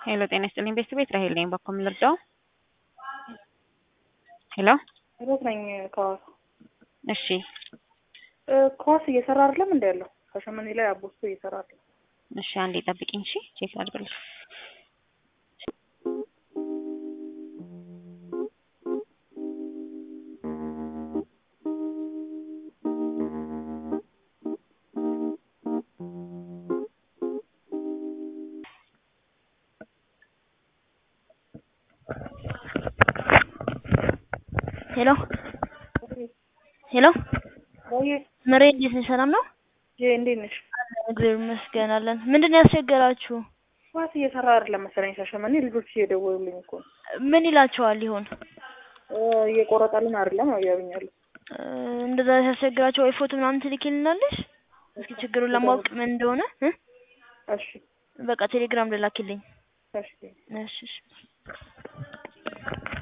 ሄሎ ጤና ይስጥልኝ ቤተሰብ ራሄል ነኝ። በኩል ልርዳው? ሄሎ ሮት ነኝ ከዋሳ እሺ ከዋስ እየሰራ አይደለም እንደ ያለው ከሸመኔ ላይ አቦስቶ እየሰራ አይደለም። እሺ አንዴ ጠብቂኝ። እሺ ቼክ ላድርግልሽ። ሄሎ ሄሎ ወይ ምሬ እንዴት ነሽ? ሰላም ነው? ጄ እንዴት ነሽ? እግዚአብሔር ይመስገን አለን። ምንድን ነው ያስቸገራችሁ? ከዋስ እየሰራ አይደለም መሰለኝ ሻሸመኔ ልጆች እየደወሉልኝ እኮ ነው። ምን ይላቸዋል ይሆን? እ እየቆረጠልን አይደለም ነው እያሉኛሉ። እ እንደዛ ሲያስቸግራቸው ወይ ፎቶ ምናምን ትልኪልናለሽ? እስኪ ችግሩን ለማወቅ ምን እንደሆነ እ እሺ በቃ ቴሌግራም ልላኪልኝ። እሺ እሺ እሺ